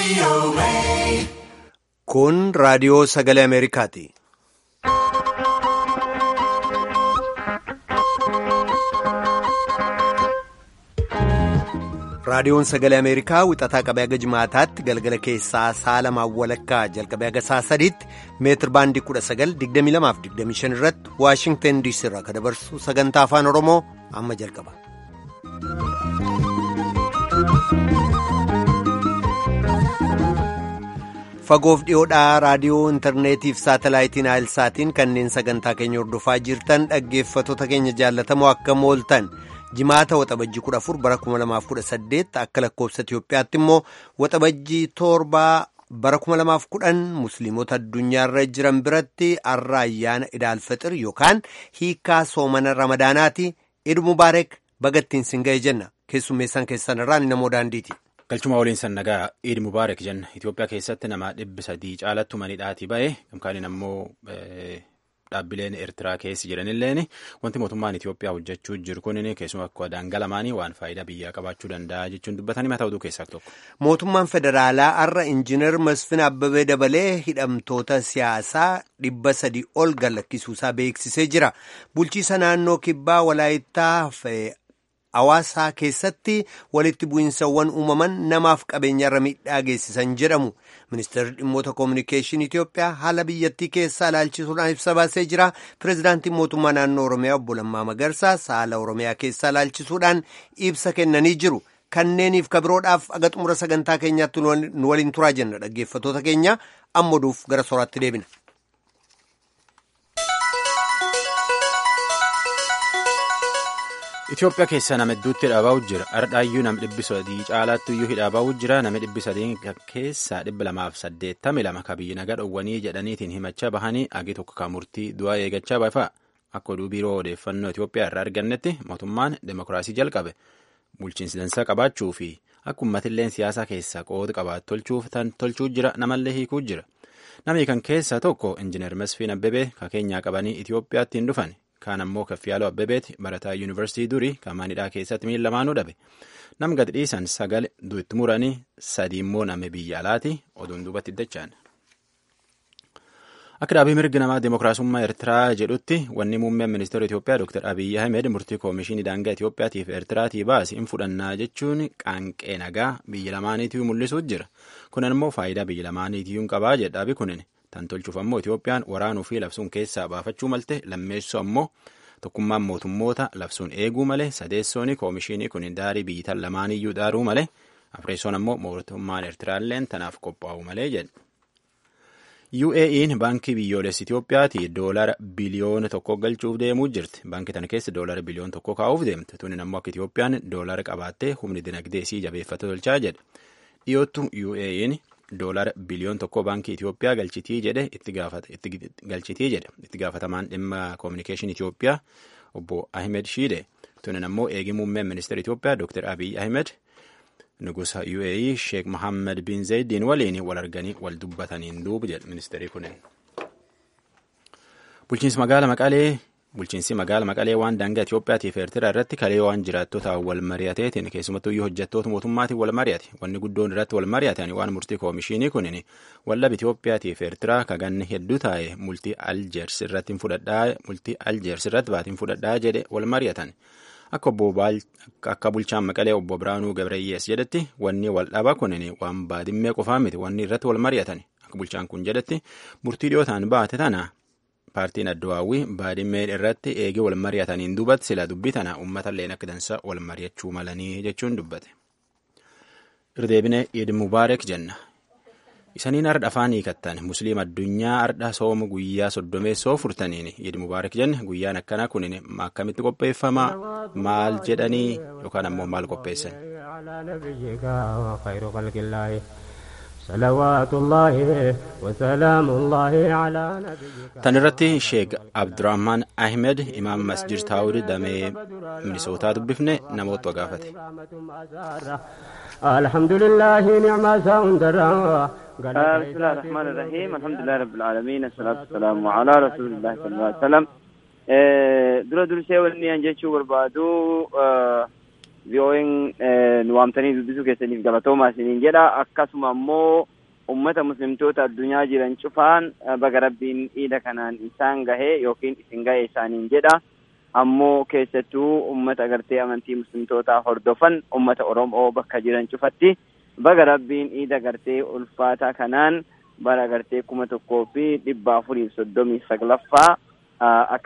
Kun raadiyoo sagalee Ameerikaati. Raadiyoon sagalee Ameerikaa wixataa qabee haga jimaataatti galgala keessaa sa'a lamaan walakkaa jalqabee haga sa'a sadiitti meetir baandii 1922-25 irratti Waashingtan DC irraa kan dabarsu sagantaa afaan Oromoo amma jalqaba. Fagoof dhiyoodhaa raadiyoo intarneetiif saatalaayitiin saatiin kanneen sagantaa keenya hordofaa jirtan dhaggeeffattoota keenya jaallatamoo akka mooltan. jimaata waxabajjii 14 bara 2018 akka lakkoofsa Itiyoophiyaatti immoo waxabajjii torbaa bara 2010 musliimota addunyaarra jiran biratti har'a ayyaana idaalfaxir yookaan hiikaa soomana ramadaanaati iid mubaarak bagattiin sin ga'e jenna keessummeessan keessan irraan namoo daandiiti. galchuma waliin sannagaa iid mubaarak jenna Itiyoophiyaa keessatti nama dhibbi sadii caalatti manidhaatii ba'e gamkaaniin ammoo. Dhaabbileen Eertiraa keessi jiranilleen wanti mootummaan Itoophiyaa hojjechuu jiru kun keessumaa akka daangalamaanii waan faayidaa biyyaa qabaachuu danda'a jechuun dubbatanii mataa oduu keessaa tokko. Mootummaan federaalaa har'a injiinar Masfin Abbabee dabalee hidhamtoota siyaasaa dhibba sadii ol gallakkisuusaa beeksisee jira. Bulchiisa naannoo kibbaa walaayittaa hawaasaa keessatti walitti bu'iinsawwan uumaman namaaf qabeenyarra miidhaa geessisan jedhamu. Ministeerri dhimmoota koominikeeshinii Itoophiyaa haala biyyattii keessaa ilaalchisuudhaan ibsa baasee jira. Pireezidaantiin mootummaa naannoo Oromiyaa obbo Lammaa Magarsaas haala Oromiyaa keessaa ilaalchisuudhaan ibsa kennanii jiru. Kanneeniif kabiroodhaaf aga xumura sagantaa keenyaatti nu waliin turaa jenna dhaggeeffattoota keenya amma oduuf gara sooraatti deebina. Itoophiyaa keessa nama hedduutti hidhaa jira. Ardhaayyuu nama dhibbi sadii caalaatti iyyuu hidhaa jira. Nama dhibbi sadii keessaa dhibba lamaaf saddeettami lama ka biyyi nagaa dhowwanii jedhaniitiin himachaa bahanii agi tokko kan murtii du'aa eegachaa baafaa. Akka oduu biiroo odeeffannoo Itoophiyaa irraa argannetti mootummaan demokiraasii jalqabe. Bulchiinsi dansaa qabaachuu fi akka uummatilleen siyaasa keessaa qooda qabaatu tolchuuf tan tolchuu jira. Namallee hiikuu jira. Namni kan keessaa tokko Injiinar Masfiin Abbebee ka keenyaa qabanii Itoophiyaatti hin dhufan. Kaan ammoo Kaffiyaaloo Abbebeeti barataa yuunivarsiitii durii kan manidhaa keessatti miila lamaanuu dhabe. Nam gad dhiisan sagal itti muranii sadi immoo nama biyya alaati oduun duubatti dachaan. Akka dhaabii mirgi namaa Dimookiraasummaa Eertiraa jedhutti wanni muummeen ministeera Itoophiyaa Dr. Abiyyi Ahmed murtii koomishinii daangaa Itoophiyaatiif Eertiraatii baase hin fudhannaa jechuun qaanqee nagaa biyya lamaaniitiyyuu mul'isuu jira. Kun ammoo faayidaa biyya lamaaniitiyyuu qabaa jedha dhaabii kunin. Tan tolchuuf ammoo Itoophiyaan waraanuu fi labsuun keessaa baafachuu malte lammeessoo ammoo tokkummaan mootummoota labsuun eeguu malee sadeessoon koomishinii kun daarii biyyitan lamaaniyyuu daaruu malee afreessoon ammoo mootummaan Eertiraalleen tanaaf qophaa'u malee jedhe. UAE'n baankii biyyoolessi Itoophiyaati doolara biliyoona tokko galchuuf deemuu jirti. Baankii tana keessa doolara biliyoona tokko kaa'uuf deemte. Tunin ammoo akka Itoophiyaan doolara qabaattee humni dinagdee isii jabeeffate tolchaa jedhe. Dhiyootu UAE'n doolara biliyoon tokko baankii Itoophiyaa galchitii jedhe itti galchitii jedhe itti gaafatamaan dhimma koominikeeshinii Itoophiyaa obbo Ahmed Shiide tunin ammoo eegi muummeen ministeera Itoophiyaa Dr. Abiy Ahmed nugusa UAE Sheek Mohammed bin Zaydiin waliin wal arganii wal dubbataniin duuba jedhe ministeerri kunin. Bulchiinsi magaala Maqalee Bulchiinsi magaala Maqalee waan daangaa Itoophiyaatiif Eertiraa irratti kalee waan jiraattota wal mari'ateetiin keessumattuyyuu hojjettoota mootummaatiin wal mari'ate wanni guddoon irratti wal mari'atan waan murtii koomishinii kunin wallab Itoophiyaatiif Eertiraa kaganni hedduu taa'e multii Aljeers irratti fudhadhaa multii Aljeers irratti baatiin fudhadhaa jedhe wal mari'atan akka obbo akka bulchaan Maqalee obbo Biraanuu Gabrayyees jedhetti wanni wal dhaba kunin waan baadimmee qofaa miti wanni irratti wal mari'atan akka bulchaan kun jedhetti murtii dhiyootaan baate tana. paartiin addawaawwii baadimmeen irratti eegee wal mari'ataniin duubatti sila dubbii tana uummatalleen akka dansa wal mari'achuu malanii jechuun dubbate. Irdeebine Iid Mubaarak jenna. Isaniin ardha afaan hiikattan musliim addunyaa ardha sooma guyyaa soddomeessoo furtaniin Iid Mubaarak jenna guyyaan akkanaa kun akkamitti qopheeffama maal jedhanii yookaan ammoo maal qopheessan. Tan irratti Sheek Abdurrahman Ahmed Imaam Masjid Taawud damee Minisootaa dubbifne namoota gaafate. alhamdulillahi ni'maa isaa hundarraa بسم الله الرحمن الرحيم الحمد لله رب العالمين الصلاة والسلام على رسول الله صلى الله عليه وسلم dura dursee wanni an jechuu barbaadu VON nu waamtanii dubbisuu keessaniif galatoomaa isiniin jedha akkasuma ammoo ummata muslimtoota addunyaa jiran cufaan baga rabbiin iida kanaan isaan gahe yookiin isin gahe isaaniin jedha ammoo keessattuu ummata agartee amantii muslimtootaa hordofan ummata oromoo bakka jiran cufatti baga rabbiin iida agartee ulfaataa kanaan bara agartee kuma tokkoo fi dhibba afuriif soddomii saglaffaa akka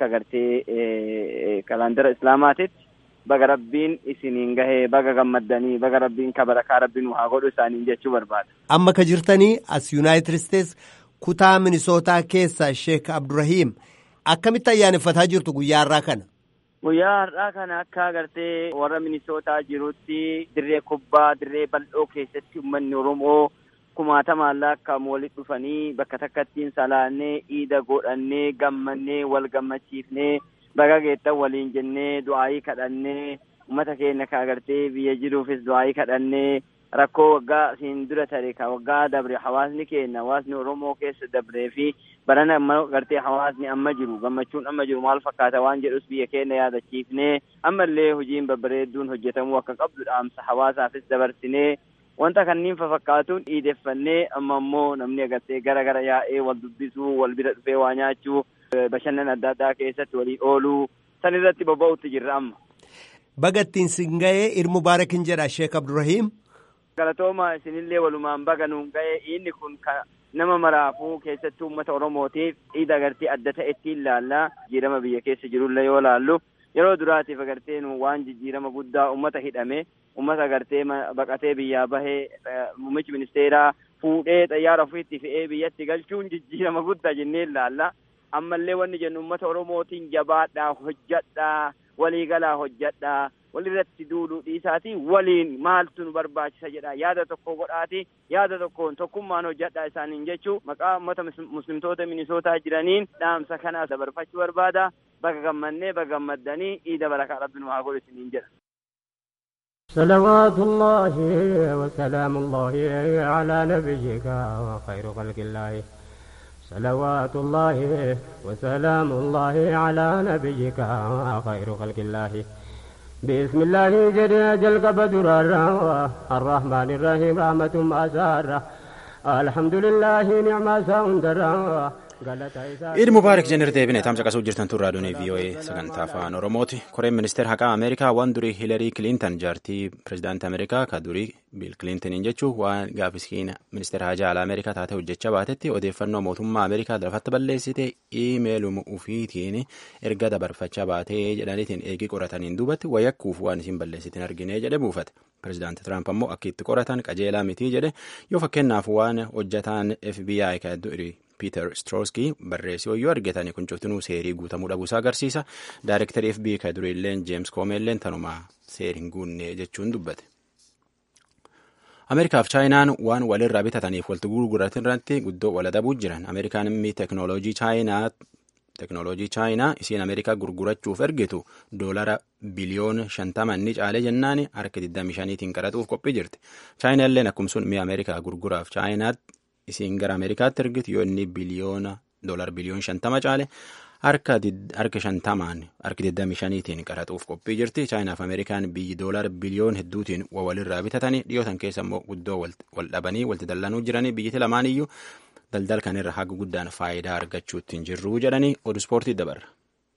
agartee kalaandara islaamaatitti baga rabbiin isiniin gahee baga gammaddanii baga rabbiin kabarakaa rabbiin haa godhu isaaniin jechuu barbaada. Amma ka jirtanii as Yuunaayitid Isteets kutaa Minisootaa keessa Sheek Abdurrahiim akkamitti ayyaaneffataa jirtu guyyaa har'aa kana? Guyyaa har'aa kana akka agartee warra Minisootaa jirutti dirree kubbaa dirree bal'oo keessatti uummanni Oromoo kumaatamaan lakkaa'amu walitti dhufanii bakka takkattiin salaannee iida godhannee gammannee wal gammachiifnee baga geettan waliin jennee du'aayii kadhannee uummata keenya ka agartee biyya jiruufis du'aayii kadhannee rakkoo waggaa siin dura tare ka waggaa dabre hawaasni keenya hawaasni oromoo keessa dabree fi barana amma agartee hawaasni amma jiru gammachuun amma jiru maal fakkaata waan jedhus biyya keenya yaadachiifnee ammallee hojiin babbareedduun hojjetamuu akka qabdu dhaamsa hawaasaafis dabarsinee wanta kanniin fafakkaatuun dhiideffannee amma ammoo namni agartee gara gara yaa'ee wal dubbisuu wal bira dhufee waa nyaachuu bashannan adda addaa keessatti walii ooluu san irratti bobba'utti jirra amma. Baga ittiin sin ga'ee ilmu baarakin jedha Sheek Abdurrahiim. Galatooma isinillee walumaan baga nuun ga'ee inni kun nama maraafuu keessattuu uummata Oromootiif iida agartee adda ta'etti ilaalla jijjiirama biyya keessa jirullee yoo laallu yeroo duraatiif agartee nu waan jijjiirama guddaa uummata hidhame uummata agartee baqatee biyyaa bahee muummichi ministeeraa fuudhee xayyaara ofiitti fe'ee biyyatti galchuun jijjiirama guddaa jennee ilaalla. ammallee wanni jennu uummata oromootiin jabaadhaa hojjadhaa waliigalaa hojjadhaa walirratti duuluu dhiisaati waliin maaltu nu barbaachisa jedha yaada tokko godhaati yaada tokkoon tokkummaan hojjadhaa isaaniin jechuu maqaa uummata muslimtoota minisootaa jiraniin dhaamsa kanaas dabarfachuu barbaada baga gammannee baga gammaddanii iida barakaa rabbi nu haa godhu isiniin jedha. صلوات الله وسلام الله على نبيك وخير خلق الله صلوات الله وسلام الله على نبيك خير خلق الله بسم الله جل جل قبدر الرحمن الرحيم رحمة أسارة الحمد لله نعم ساندر Iid Mubaarak jenner deebine tamsa qasuu jirtan tun raadiyoonii VOA sagantaa afaan Oromooti. Koreen ministeera haqaa Ameerikaa waan durii Hilarii Kilintan jaartii pirezidaantii Ameerikaa ka durii Biil Kilintaniin jechuun waan gaafisiin ministeera hajaa alaa Ameerikaa taate hojjechaa baatetti odeeffannoo mootummaa Ameerikaa lafatti balleessite iimeeluma ufiitiin erga dabarfachaa baatee jedhaniitiin eegii qorataniin duubatti wayakkuuf waan isin balleessitiin argine jedhe buufate. Pirezidaanti Tiraamp ammoo akka itti qoratan qajeelaa mitii jedhe yoo fakkeenyaaf waan hojjataan FBI ka durii Piiter Strooskii barreessii hoyyoo argatanii kun cuftinuu seerii guutamuu dhabuusaa agarsiisa. Daayirektarii FBI ka duriilleen Jeems Koomeelleen tanumaa seerii hin guunne jechuun dubbate. Ameerikaaf Chaayinaan waan walirraa bitataniif walitti gurguratan irratti guddoo wal adabuu jiran. Ameerikaan immoo teeknooloojii Chaayinaa teeknooloojii Chaayinaa isiin Ameerikaa gurgurachuuf ergitu doolara biliyoona shantama inni caalee jennaan harka 25tiin qaraxuuf qophii jirti. Chaayinaalleen akkuma mi'a Ameerikaa gurguraaf Chaayinaatti isiin gara Ameerikaatti ergitu yoo inni biliyoona doolar biliyoon shantama caale harka shantamaan harka 25tiin qaraxuuf qophii jirti. Chaayinaaf Ameerikaan biyyi doolar biliyoon hedduutiin walirraa bitatanii dhiyootan keessa immoo guddoo wal dhabanii walitti dallanuu jiranii biyyatti lamaan iyyuu daldala kanarra haga guddaan faayidaa argachuutti hin jirru jedhanii oduu ispoortii dabarra.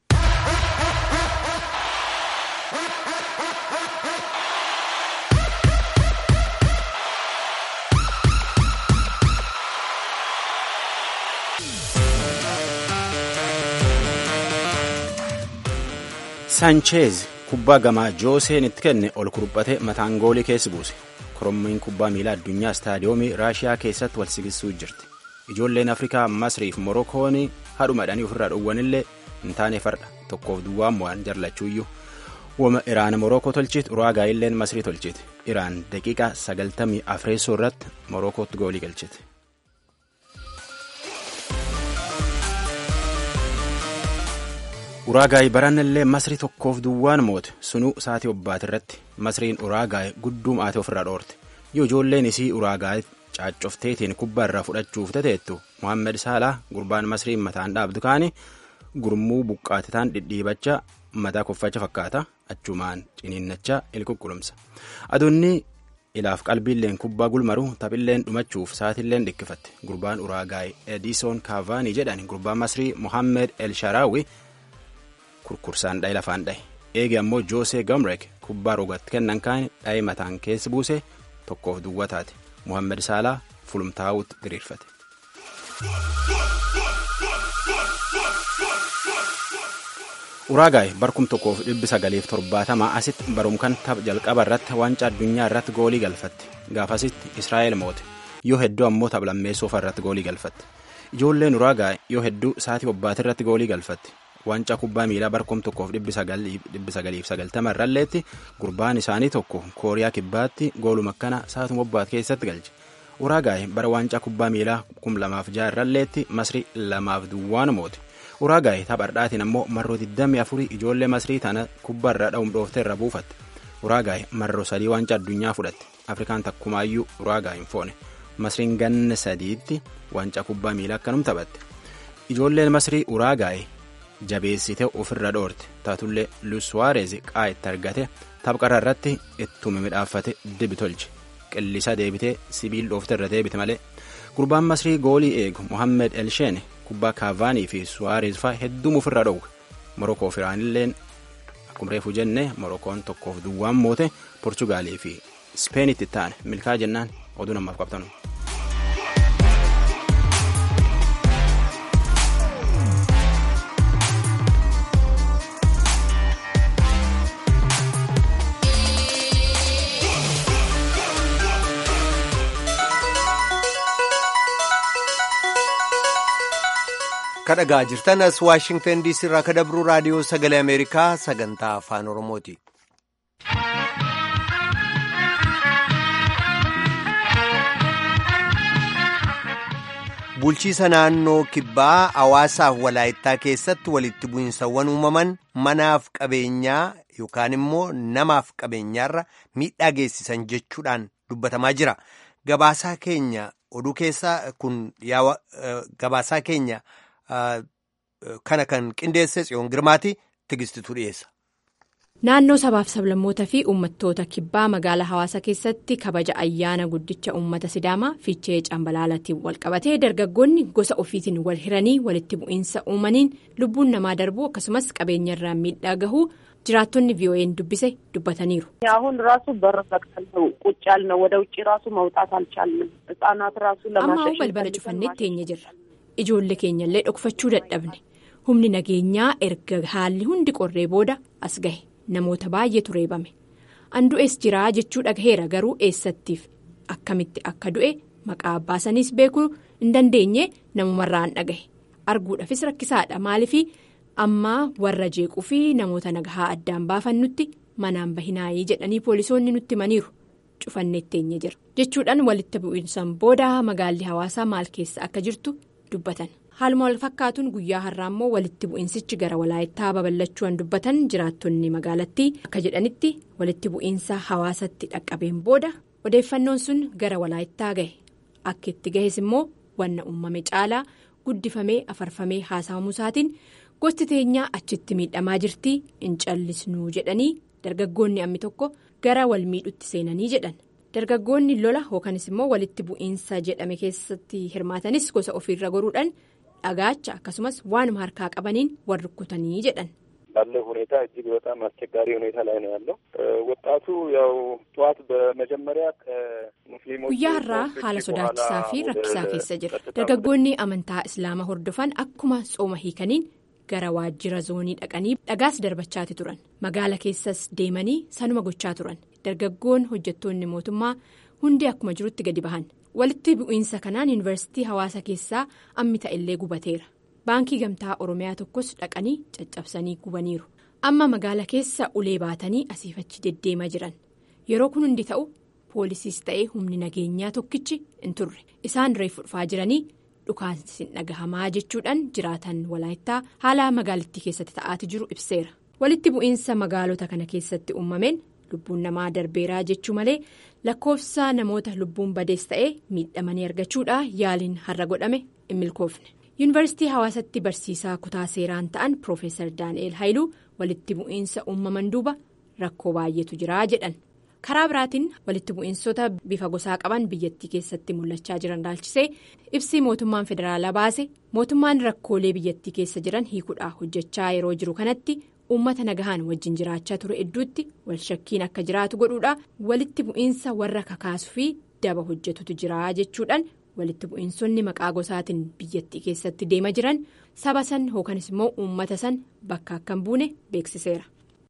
Saancheez kubbaa gamaa jooseen itti kenne ol kurphate mataan goolii keessa buuse. Korommiin kubbaa miilaa addunyaa istaadiyoomii Raashiyaa keessatti wal sigisuu jirti. Ijoolleen Afrikaa Masriif Morokoon hadhumadhanii ofirraa dhowwanillee hin taane farda tokkoof duwwaan waan jarlachuuyyuu. Wama Iraan Morokoo tolchiti Uraagaayilleen Masrii tolchiti. Iraan daqiiqaa sagaltamii afreessoo irratti Morokootti goolii galchite. Uraagaay baranallee Masrii tokkoof duwwaan moote sunuu saatii obbaati irratti Masriin Uraagaay gudduu maatee ofirraa dhoorte. Yoo ijoolleen isii Uraagaay caaccofteetiin kubbaa irraa fudhachuuf tateettu Mohaammed Saalaa gurbaan Masriin mataan dhaabdu kaani gurmuu buqqaatetaan dhidhiibachaa mataa koffacha fakkaata achumaan ciniinnachaa ilquqqulumsa. Aduunni ilaaf qalbiilleen kubbaa gulmaru taphilleen dhumachuuf sa'aatilleen dhikkifatte gurbaan uraagaay ediisoon kaavaanii jedhan gurbaan masrii mohammed el sharaawi kurkursaan dhaye lafaan dhaye eegi ammoo joosee gamrek kubbaa rogatti kennan kaan dhaye mataan keessi buuse tokkoof duwwaa taate mohammed saalaa fulumtaa'uutti diriirfate. uraagaay barkum tokkoof dhibbi sagaliif torbaatamaa asitti barumkan tapha jalqaba irratti waancaa addunyaa irratti goolii galfatte gaafasitti israa'el moote yoo hedduu ammoo tapha lammeessoofa irratti goolii galfatte ijoolleen uraagaay yoo hedduu sa'aatii bobbaate irratti goolii galfatte waancaa kubbaa miilaa barkum tokkoof dhibbi sagaliif sagaltama irralleetti gurbaan isaanii tokko kooriyaa kibbaatti gooluma akkana sa'aatuma bobbaate keessatti galche uraagaay bara waancaa kubbaa miilaa kum lamaaf ja'a irralleetti masrii lamaaf duwwaan moote uraagaay taphardhaatiin ammoo marroo 24 ijoollee masrii tana kubbaa irraa dha'uun dhooftee irra buufatte uraagaay marroo sadii waancaa addunyaa fudhatte afrikaan takkumaayyuu uraagaay hin foone masriin ganna sadiitti waancaa kubbaa miilaa akkanum taphatte ijoolleen masrii uraagaay jabeessite ofirra dhoorte taatullee lusuwaarez qaa itti argate taphqarra irratti ittuma midhaaffate dibi tolche qillisa deebitee sibiil dhoofte irra deebite malee gurbaan masrii goolii eegu mohammed elsheene kubbaa kaavaanii fi suwaarez faa hedduu ofirra dhowwe morokoo fi iraanilleen akkuma reefu jenne morokoon tokkoof duwwaan moote porchugaalii fi ispeenitti taane milkaa jennaan oduu namaaf qabtanu. kadhagaa jirtan as waashingtan diisii irraa ka dabruu raadiyoo sagalee ameerikaa sagantaa afaan oromooti. bulchiisa naannoo kibbaa hawaasaaf walaayittaa keessatti walitti bu'insawwan uumaman manaaf qabeenyaa yookaan immoo namaaf qabeenyaarra miidhaa geessisan jechuudhaan dubbatamaa jira gabaasaa keenya oduu keessaa kun gabaasaa keenya. kana kan qindeesse tsiyoon girmaati tigistituu dhiyeessa. Naannoo sabaaf sablammoota fi uummattoota kibbaa magaalaa hawaasa keessatti kabaja ayyaana guddicha uummata sidaamaa fiichee cambalaalaatiin walqabatee dargaggoonni gosa ofiitiin wal hiranii walitti bu'iinsa uumaniin lubbuun namaa darbuu akkasumas qabeenyarraan miidhaa gahuu jiraattonni ቪኦኤን dubbise dubbataniiru. አሁን ራሱ በር ዘግተን ነው ቁጭ ያልነው ወደ ውጭ ራሱ መውጣት አልቻልንም ህጻናት ራሱ ለማሸሽ ammaa balbala cufannee teenye jirra. ijoollee keenyallee dhokfachuu dadhabne humni nageenyaa erga haalli hundi qorree booda as gahe namoota baay'eetu reebame an du'es jiraa jechuu dhagaheera garuu eessattiif akkamitti akka du'e maqaa baasaniis beekuu hin dandeenye namumarraan dhagahe arguudhaafis rakkisaadha maaliifi ammaa warra jeequu fi namoota nagahaa addaan baafannutti manaan bahinaayii jedhanii poolisoonni nutti himaniiru cufannee teenye jira jechuudhaan walitti bu'iinsan booda magaalli hawaasaa maal keessa akka jirtu. dubbatan haaluma wal fakkaatuun guyyaa har'aa immoo walitti bu'iinsichi gara walaayittaa babal'achuudhaan dubbatan jiraattonni magaalattii akka jedhanitti walitti bu'iinsa hawaasatti dhaqqabeen booda odeeffannoon sun gara walaayittaa gahe akka itti gahes immoo wanna uumame caalaa guddifamee afarfamee haasawamuu isaatiin gosti teenyaa achitti miidhamaa jirtii hin callisnuu jedhanii dargaggoonni ammi tokko gara wal miidhutti seenanii jedhan. dargaggoonni lola yookanis immoo walitti bu'iinsa jedhame keessatti hirmaatanis gosa ofiirra goruudhaan dhagaacha akkasumas waanuma harkaa qabaniin wal rukkutanii jedhan. ባለው ሁኔታ እጅግ በጣም አስቸጋሪ ሁኔታ ላይ ነው ያለው ወጣቱ ያው ጠዋት በመጀመሪያ ከሙስሊሞች guyyaa har'aa haala sodaachisaa fi rakkisaa keessa jira dargaggoonni amantaa islaamaa hordofan akkuma tsooma hiikaniin gara waajjira zoonii dhaqanii dhagaas darbachaati turan magaala keessas deemanii sanuma gochaa turan dargaggoon hojjettoonni mootummaa hundi akkuma jirutti gadi bahan walitti bu'iinsa kanaan yuunivarsiitii hawaasa keessaa ammi ta'ellee gubateera baankii gamtaa oromiyaa tokkos dhaqanii caccabsanii gubaniiru amma magaala keessa ulee baatanii asiifachi deddeemaa jiran yeroo kun hundi ta'u poolisiis ta'ee humni nageenyaa tokkichi hin turre isaan reefu dhufaa jiranii. dhukaansi dhagahamaa jechuudhaan jiraatan walaayittaa haala magaalattii keessatti ta'aati jiru ibseera walitti bu'iinsa magaalota kana keessatti uumameen lubbuun namaa darbeeraa jechuu malee lakkoofsa namoota lubbuun badees ta'ee miidhamanii argachuudha yaaliin har'a godhame hin milkoofne yuunivarsiitii hawaasatti barsiisaa kutaa seeraan ta'an piroofeesar daani'eel haayiluu walitti bu'iinsa uumaman duuba rakkoo baay'eetu jiraa jedhan karaa biraatiin walitti bu'iinsota bifa gosaa qaban biyyattii keessatti mul'achaa jiran ilaalchisee ibsi mootummaan federaalaa baase mootummaan rakkoolee biyyattii keessa jiran hiikuudhaa hojjechaa yeroo jiru kanatti uummata nagahaan wajjin jiraachaa ture idduutti walshakkiin akka jiraatu godhuudha walitti bu'iinsa warra kakaasuu fi daba hojjetutu jira jechuudhaan walitti bu'iinsonni maqaa gosaatiin biyyattii keessatti deema jiran saba san yookanis immoo uummata san bakka akka hin buune beeksiseera.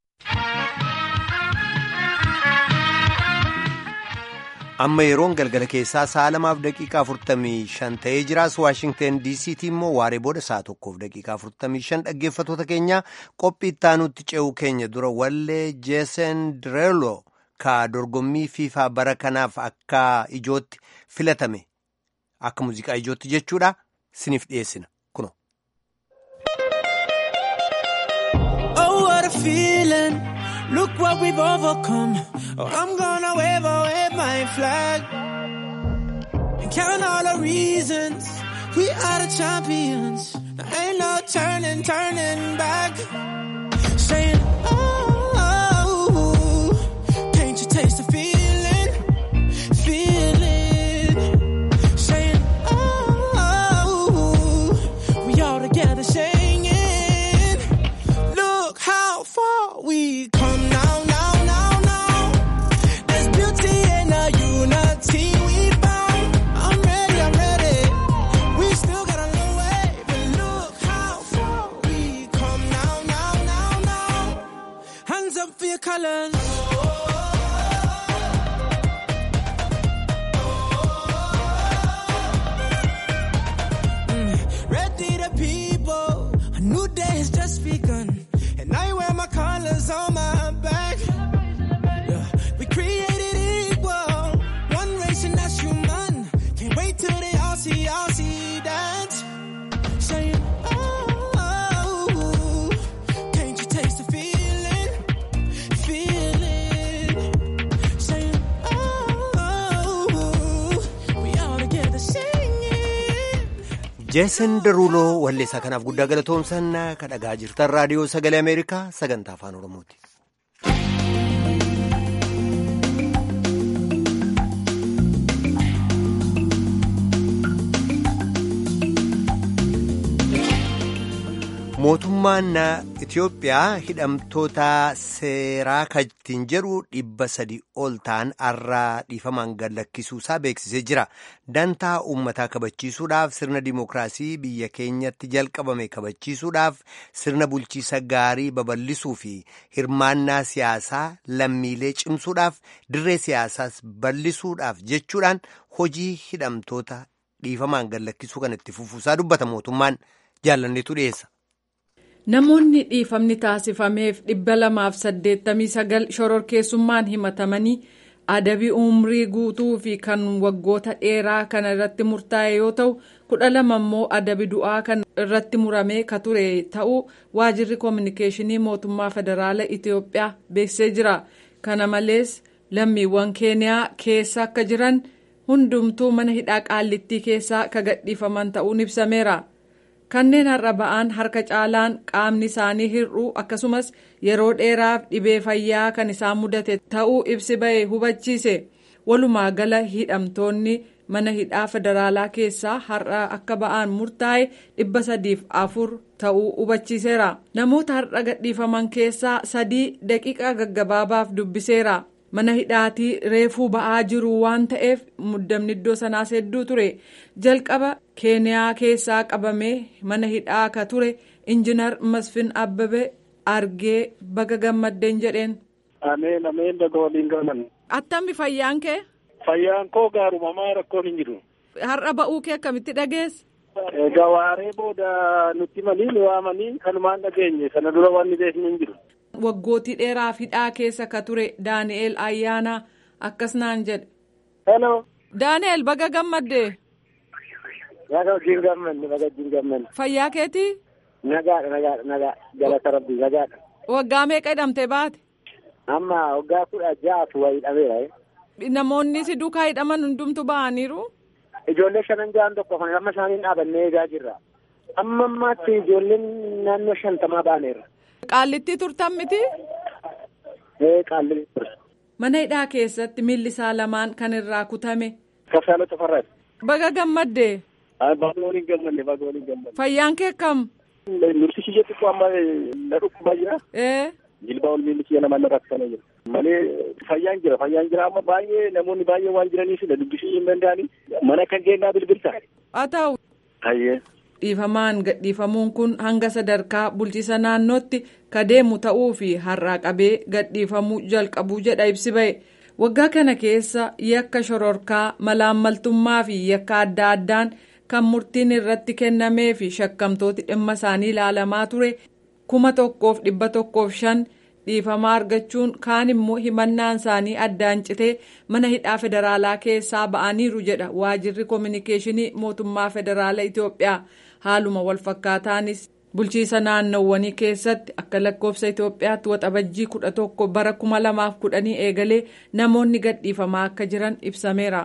amma yeroon galgala keessaa sa'a lamaaf daqiiqaa 45 ta'ee jiraas waashingten diisiitii immoo waaree booda sa'a tokkoof daqiiqaa 45 dhaggeeffatoota keenya qophii ittaanutti ce'uu keenya dura wallee jeesen direelo ka dorgommii fiifaa bara kanaaf akka ijootti filatame akka muuziqaa ijootti jechuudha siniif dhiyeessina kuno. Look what we've overcome. Oh, I'm gonna wave, oh, wave my flag. And count all the reasons we are the champions. There ain't no turning, turning back. Saying, oh, oh, can't you taste the feeling? Feeling. Saying, oh, we all together singing. Look how far we come now, now, now, now. There's beauty in the unity we found. I'm ready, I'm ready. We still got a long way, but look how far we come now, now, now, now. Hands up for your colors. Mm, Ready the people, a new day has just begun. And I wear my colors on my back. Yeah. We created equal, one race and that's human. Can't wait till they all see, all see that. Saying, oh, oh, can't you taste the feeling? Feeling. Saying, oh, oh, we all together singing. jeesen daruuloo walleessaa kanaaf guddaa galatoomsan ka dhagaa jirtan raadiyoo sagalee ameerikaa sagantaa afaan oromooti. mootummaan Itiyoophiyaa hidhamtoota seeraa kajtiin jedhu dhibba sadi ol ta'an har'aa dhiifamaan gad lakkisuusaa beeksisee jira. Dantaa uummataa kabachiisuudhaaf sirna dimookiraasii biyya keenyatti jalqabame kabachiisuudhaaf sirna bulchiisa gaarii babal'isuu fi hirmaannaa siyaasaa lammiilee cimsuudhaaf dirree siyaasaas bal'isuudhaaf jechuudhaan hojii hidhamtoota dhiifamaan gad lakkisuu kan itti fufuusaa dubbata mootummaan jaallanneetu dhiyeessa. Namoonni dhiifamni taasifameef dhibba lamaaf saddeettamii sagal shororkeessummaan himatamanii adabii umrii guutuu fi kan waggoota dheeraa kana irratti murtaa'e yoo ta'u kudha lama immoo adabii du'aa kan irratti muramee ka ture ta'uu waajirri koominikeeshinii mootummaa federaala Itiyoophiyaa beeksisee jira. Kana malees lammiiwwan keeniyaa keessa akka jiran hundumtuu mana hidhaa qaallittii keessaa ka gadhiifaman ta'uun ibsameera. kanneen har'a ba'an harka caalaan qaamni isaanii hir'uu akkasumas yeroo dheeraaf dhibee fayyaa kan isaan mudate ta'uu ibsi ba'e hubachiise walumaa gala hidhamtoonni mana hidhaa federaalaa keessaa har'a akka ba'an murtaa'e dhibba sadiif afur ta'uu hubachiiseera namoota har'a gadhiifaman keessaa sadii daqiiqaa gaggabaabaaf dubbiseera. mana hidhaatii reefuu ba'aa jiru waan ta'eef muddamni iddoo sanaas hedduu ture jalqaba keeniyaa keessaa qabamee mana hidhaa ka ture injinar masfin abbabe argee baga gammaddeen jedheen. Ameen ameen daga waliin galan. Attammi fayyaan kee? Fayyaan koo gaaruma maa rakkoon hin jiru. Har'a ba'uu kee akkamitti dhageesse? Egaa waaree booda nutti manii nu waamanii kanumaan dhageenye sana dura wanni beekni hin jiru. waggootii dheeraaf hidhaa keessa ka ture daani'eel ayyaanaa akkas naan jedhe. Hello. daani'eel baga gammadde. Baga wajjin gammanne baga wajjin gammanne. fayyaa keetii. Nagaadha nagaadha nagaa galata rabbii nagaadha. waggaa meeqa hidhamtee baate. Amma waggaa kudha ja'atu waa hidhameera. namoonni si duukaa hidhaman hundumtu ba'aniiru. Ijoollee shanan ja'an tokko kan amma isaaniin dhaabannee eegaa jirra. Amma ammaatti ijoolleen naannoo shantamaa ba'aneera. Qaallittii turtan miti? Ee qaalli ture. mana hidhaa keessatti miilli isaa lamaan kan irraa kutame. Kafsaala Tafarraati. Baga gammadde. Baga waliin gammadde baga waliin gammadde. Fayyaan kee kam? Nursi kiyya xiqqoo amma na dhukkubaa jira. Ee. Jilbaa ol miilli kiyya namaan irraa kutanii jira. Malee fayyaan jira fayyaan jira amma baay'ee namoonni baay'ee waan jiraniif dubbisuu hin danda'ani. Mana kan geennaa bilbilta. Haa ta'u. Hayyee. Dhiifamaan gadhiifamuun kun hanga sadarkaa bulchiisa naannootti ka deemu ta'uu fi har'aa qabee gadhiifamuu jalqabuu jedha ibsi ba'e. Waggaa kana keessa yakka shororkaa malaammaltummaa fi yakka adda addaan kan murtiin irratti kennamee fi shakkamtooti dhimma isaanii ilaalamaa ture kuma tokkoof dhibba tokkoof shan dhiifamaa argachuun kaan immoo himannaan isaanii addaan citee mana hidhaa federaalaa keessaa ba'aniiru jedha waajirri koominikeeshinii mootummaa federaalaa Itoophiyaa haaluma walfakkaataanis bulchiisa naannowwanii keessatti akka lakkoofsa Itoophiyaatti waxabajjii kudha tokko bara kuma lamaaf kudhanii eegalee namoonni gadhiifamaa akka jiran ibsameera.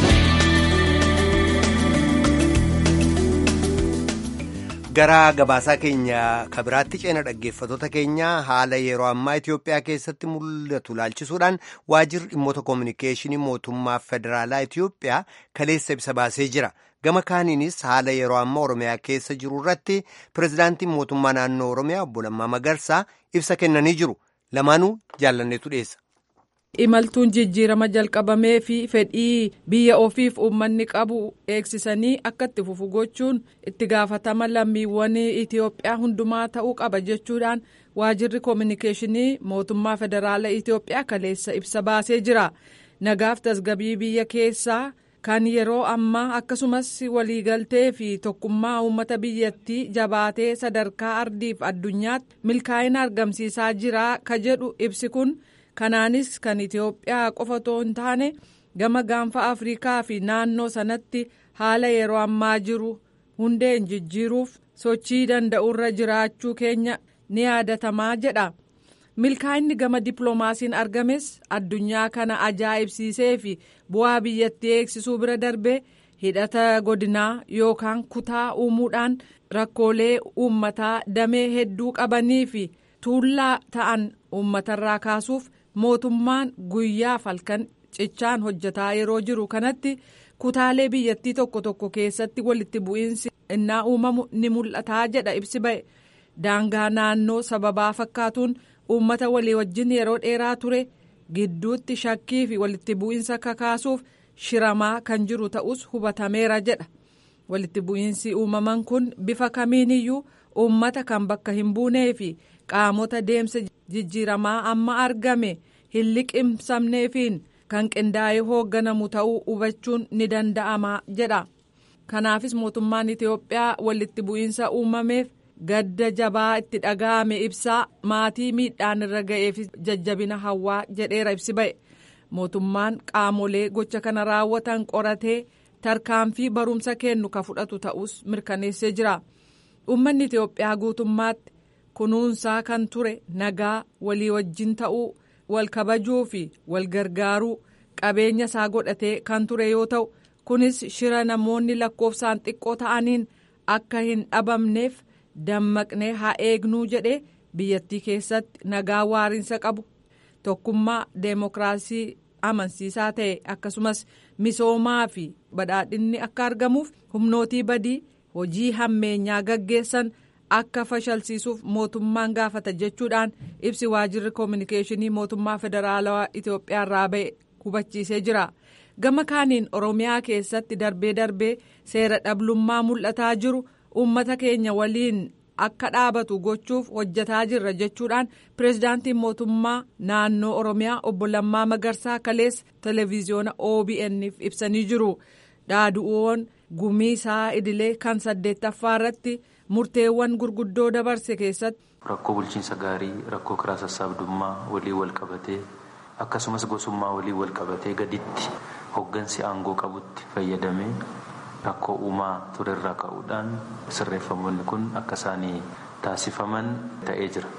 gara gabaasaa keenya kabiraatti ceena dhaggeeffatoota keenya haala yeroo ammaa Itoophiyaa keessatti mul'atu laalchisuudhaan waajirri dhimmoota koominikeeshinii mootummaa federaalaa Itoophiyaa kaleessa ibsa baasee jira. Gama kaaniinis haala yeroo ammaa Oromiyaa keessa jiru irratti pirezidaantiin mootummaa naannoo Oromiyaa obbo Lammaa Magarsaa ibsa kennanii jiru. Lamaanuu jaallanneetu dhiyeessa. imaltuun jijjiirama jalqabamee fi fedhii biyya ofiif uummanni qabu eegsisanii akka itti fufu gochuun itti gaafatama lammiiwwan Itoophiyaa hundumaa ta'uu qaba jechuudhaan waajirri koominikeeshinii mootummaa federaalaa Itoophiyaa kaleessa ibsa baasee jira. Nagaaf tasgabii biyya keessaa kan yeroo ammaa akkasumas waliigaltee fi tokkummaa uummata biyyattii jabaatee sadarkaa ardiif addunyaatti milkaa'ina argamsiisaa jira ka jedhu ibsi kun. kanaanis kan Itoophiyaa qofa otoo hin taane gama gaanfa Afrikaa fi naannoo sanatti haala yeroo ammaa jiru hundeen jijjiiruuf sochii danda'urra jiraachuu keenya ni yaadatamaa jedha. Milkaa'inni gama dippiloomaasiin argames addunyaa kana ajaa'ibsiisee fi bu'aa biyyattii eegsisuu bira darbee hidhata godinaa yookaan kutaa uumuudhaan rakkoolee uummataa damee hedduu qabanii fi tuullaa ta'an uummatarraa kaasuuf. mootummaan guyyaaf halkan cichaan hojjetaa yeroo jiru kanatti kutaalee biyyattii tokko tokko keessatti walitti bu'iinsi innaa uumamu ni mul'ataa jedha ibsi ba'e daangaa naannoo sababaa fakkaatuun uummata walii wajjin yeroo dheeraa ture gidduutti shakkii fi walitti bu'iinsa kakaasuuf shiramaa kan jiru ta'us hubatameera jedha walitti bu'iinsi uumaman kun bifa kamiiniyyuu uummata kan bakka hin buunee fi qaamota deemsa jijjiiramaa amma argame hin liqimsamneefiin kan qindaa'ee hoogganamu ta'uu hubachuun ni danda'ama jedha kanaafis mootummaan itiyoophiyaa walitti bu'iinsa uumameef gadda jabaa itti dhaga'ame ibsaa maatii miidhaan irra ga'eef jajjabina hawaa jedheera ibsi ba'e mootummaan qaamolee gocha kana raawwatan qoratee tarkaanfii barumsa kennu ka fudhatu ta'us mirkaneessee jira uummanni itiyoophiyaa guutummaatti. kunuunsaa kan ture nagaa walii wajjin ta'uu wal kabajuu fi wal gargaaruu qabeenya isaa godhatee kan ture yoo ta'u kunis shira namoonni lakkoofsaan xiqqoo ta'aniin akka hin dhabamneef dammaqnee haa eegnuu jedhe biyyattii keessatti nagaa waariinsa qabu tokkummaa deemokiraasii amansiisaa ta'e akkasumas misoomaa fi badhaadhinni akka argamuuf humnootii badii hojii hammeenyaa gaggeessan. akka fashalsiisuuf mootummaan gaafata jechuudhaan ibsi waajirri koominikeeshinii mootummaa federaalawaa Itoophiyaa irraa ba'e hubachiisee jira. Gama kaaniin Oromiyaa keessatti darbee darbee seera dhablummaa mul'ataa jiru uummata keenya waliin akka dhaabatu gochuuf hojjetaa jirra jechuudhaan pirezidaantiin mootummaa naannoo Oromiyaa obbo Lammaa Magarsaa kaleessa televiziyoona OBN'f ibsanii jiru. Dhaadu'uun gumii isaa idilee kan saddeettaffaa irratti. murteewwan gurguddoo dabarse keessatti. Rakkoo bulchiinsa gaarii rakkoo karaa sassaabdummaa walii wal qabatee akkasumas gosummaa walii wal qabatee gaditti hoggansi aangoo qabutti fayyadamee rakkoo uumaa turerraa ka'uudhaan sirreeffamoonni kun akka isaanii taasifaman ta'ee jira.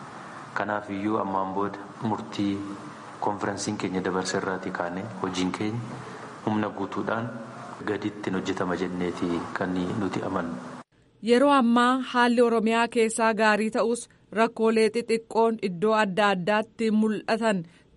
Kanaaf iyyuu ammaan booda murtii konferensiin keenya dabarse irraatii kaanee hojiin keenya humna guutuudhaan gaditti hojjetama jenneeti kan nuti amannu. Yeroo ammaa haalli Oromiyaa keessaa gaarii ta'us rakkoolee xixiqqoon iddoo adda addaatti mul'atan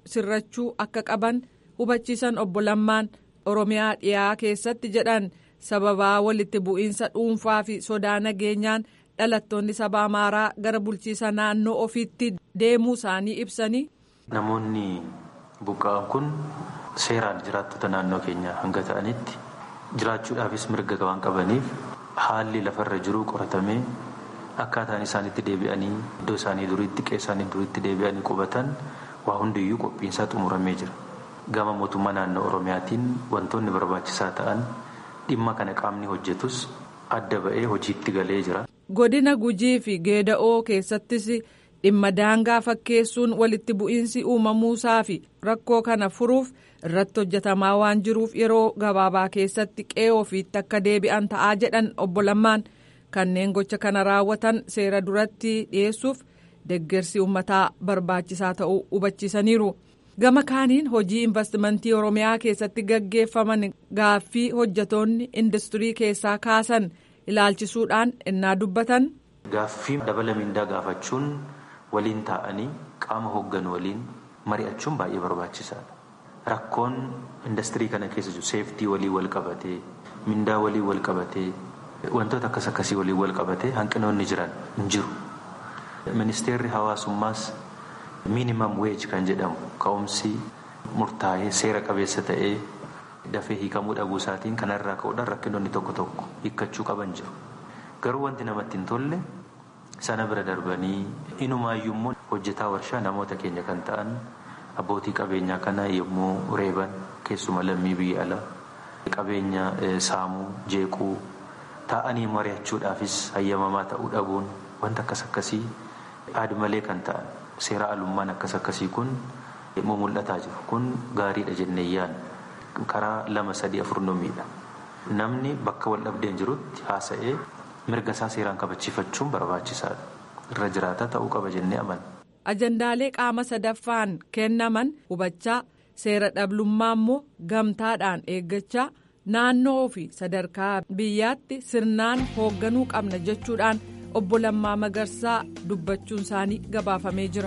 sirrachuu akka qaban hubachiisan obbo Lammaan Oromiyaa dhiyaa keessatti jedhan sababaa walitti bu'iinsa dhuunfaa fi sodaa nageenyaan dhalattoonni saba Amaaraa gara bulchiisa naannoo ofiitti deemuu isaanii ibsanii. Namoonni buqqa'an kun seeraan jiraattota naannoo keenyaa hanga ta'anitti jiraachuudhaafis mirga waan qabaniif haalli lafarra jiru qoratamee akkaataan isaanitti deebi'anii iddoo isaanii duriitti qeessaanii duriitti deebi'anii qubatan waa hundiyyuu qophiinsaa xumuramee jira. Gama mootummaa naannoo Oromiyaatiin wantoonni barbaachisaa ta'an dhimma kana qaamni hojjetus adda ba'ee hojiitti galee jira. Godina Gujii fi Geeda'oo keessattis dhimma daangaa fakkeessuun walitti bu'iinsi uumamuusaa fi rakkoo kana furuuf irratti hojjetamaa waan jiruuf yeroo gabaabaa keessatti qe'ee ofiitti akka deebi'an ta'aa jedhan obbo Lammaan kanneen gocha kana raawwatan seera duratti dhiyeessuuf deggersi uummataa barbaachisaa ta'uu hubachiisaniiru. Gama kaaniin hojii investimentii Oromiyaa keessatti gaggeeffaman gaaffii hojjetoonni industirii keessaa kaasan ilaalchisuudhaan innaa dubbatan. Gaaffii dabala mindaa gaafachuun waliin taa'anii qaama hoogganu waliin mari'achuun baay'ee barbaachisaadha. Rakkoon industirii kana keessa jiru seeftii walii wal qabatee mindaa walii wal qabatee wantoota akkas akkasii walii wal qabatee hanqinoonni jiran hin jiru. Ministeerri hawaasummaas miinimam weej kan jedhamu ka'umsi murtaa'ee seera qabeessa ta'ee dafee hiikamuu dhabuu isaatiin kanarraa ka'uudhaan rakkinoonni tokko tokko hiikkachuu qaban jiru. Garuu wanti namatti hin tolle sana bira darbanii inumaayyuu immoo hojjetaa warshaa namoota keenya kan ta'an abbootii qabeenyaa kana yommuu reeban keessuma lammii biyya alaa qabeenya saamuu jeequu taa'anii mari'achuudhaafis hayyamamaa ta'uu dhabuun wanta akkas akkasii aadmalee kan ta'an seera alummaan akkas akkasii kun yommuu mul'ataa jiru kun gaariidha jennee yaadna karaa lama sadii afur miidha namni bakka wal dhabdeen jirutti haasa'ee mirga isaa seeraan kabachiifachuun barbaachisaadha irra jiraata ta'uu qaba jennee amana. ajandaalee qaama sadaffaan kennaman hubachaa seera dhablummaa immoo gamtaadhaan eeggachaa naannoo fi sadarkaa biyyaatti sirnaan hoogganuu qabna jechuudhaan obbo Lammaa Magarsaa dubbachuun isaanii gabaafamee jira.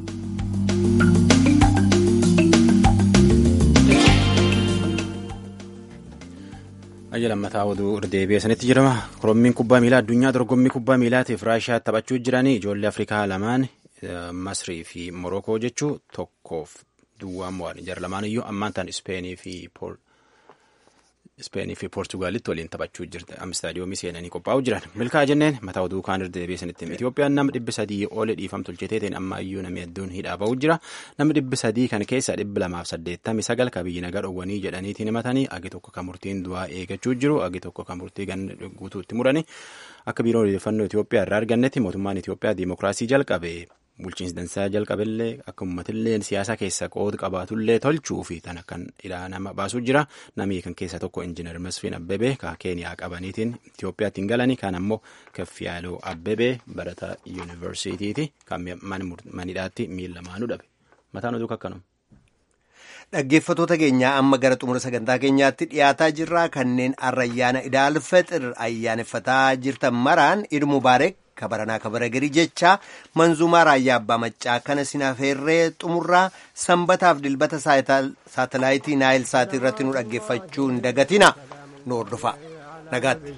Ayya lammataa oduu irdeebi'ee sanitti jedhama. Korommiin kubbaa miilaa addunyaa dorgommii kubbaa miilaatiif Raashiyaa taphachuu jiranii ijoollee Afrikaa lamaan Masrii fi Morokoo jechuu tokkoof duwwaa mo'an jara lamaan iyyuu ammaan ta'an Ispeenii fi Ispeenii fi Poortugaalitti waliin taphachuu jirti. Amstaadiyoomii seenanii qophaa'uu jiran. Milkaa jenneen mataa oduu kaan irdeebi'ee sanitti hima. Itoophiyaan nama dhibbi sadii oole dhiifam tolcheteetiin amma iyyuu namni hedduun hidhaa ba'uu jira. Namni dhibbi sadii kan keessa dhibbi lamaaf saddeettamii sagal ka biyyi nagaa dhowwanii jedhaniitiin himatanii agi tokko kan murtiin du'aa eeggachuu jiru agi tokko kan murtii gan guutuutti murani. Akka biiroon odeeffannoo Itoophiyaa irraa argannetti mootummaan Itoophiyaa diimokiraasii jalqabe. bulchiinsi dansaa jalqabillee akka uummatillee siyaasa keessa qooda qabaatullee tolchuu fi tan akkan hidhaa nama baasuu jira namni kan keessa tokko injiinar Masfiin Abbebee ka Keeniyaa qabaniitiin Itoophiyaatti hin galanii kan ammoo Kaffiyaaloo Abbebee barataa yuunivarsiitiiti kan manidhaatti miila lamaanuu dhabe mataan oduu akkanuma. Dhaggeeffatoota keenyaa amma gara xumura sagantaa keenyaatti dhiyaataa jirra kanneen har'a ayyaana idaal fixir ayyaaneffataa jirtan maraan Iid Mubaarak kabaranaa kabara garii jecha manzuumaa raayyaa abbaa maccaa kana sinaafeerree xumurraa sanbataaf dilbata saatalaayitii naayil saatii irratti nu dhaggeeffachuu hin dagatina nu hordofa nagaatti.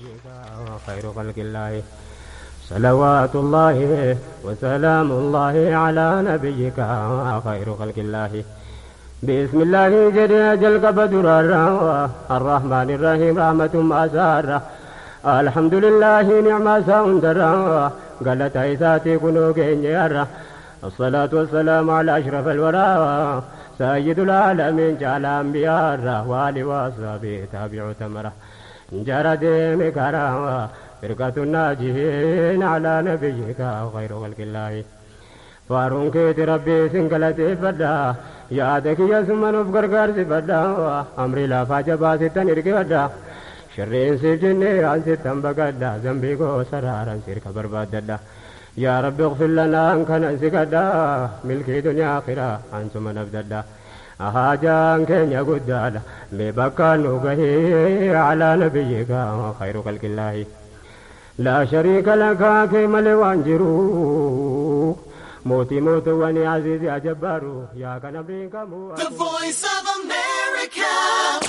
صلوات الله وسلام الله على نبيك خير خلق الله بسم الله جل جل بدر الرحمن الرحيم رحمة أسارة الحمد لله نعم ساوندرا قالت عيساتي كنو كينيرا الصلاة والسلام على أشرف الورى سيد العالمين جعل أنبياء والي وأصحابه تابع تمرة جرد مكرا فرقة الناجين على نبيك خير خلق الله فارون كيت ربي سنقلتي فدا يادك يسمن بقرقر سفدا أمري لا فاجبا ستن إرقدا شرين سجني عن ستن بقدا ذنبي قو سرارا سيرك برباددا يا رب اغفر لنا أن كان سكدا ملكي دنيا آخرة عن ثم نبددا أهاجان كن يقدادا مبكى نوغهي على نبيك خير خلق الله لا شريك لك كما لوانجرو mootii mootuwwanii aziizii ajabbaaru yaa kan abdiin qabu. The voice of America.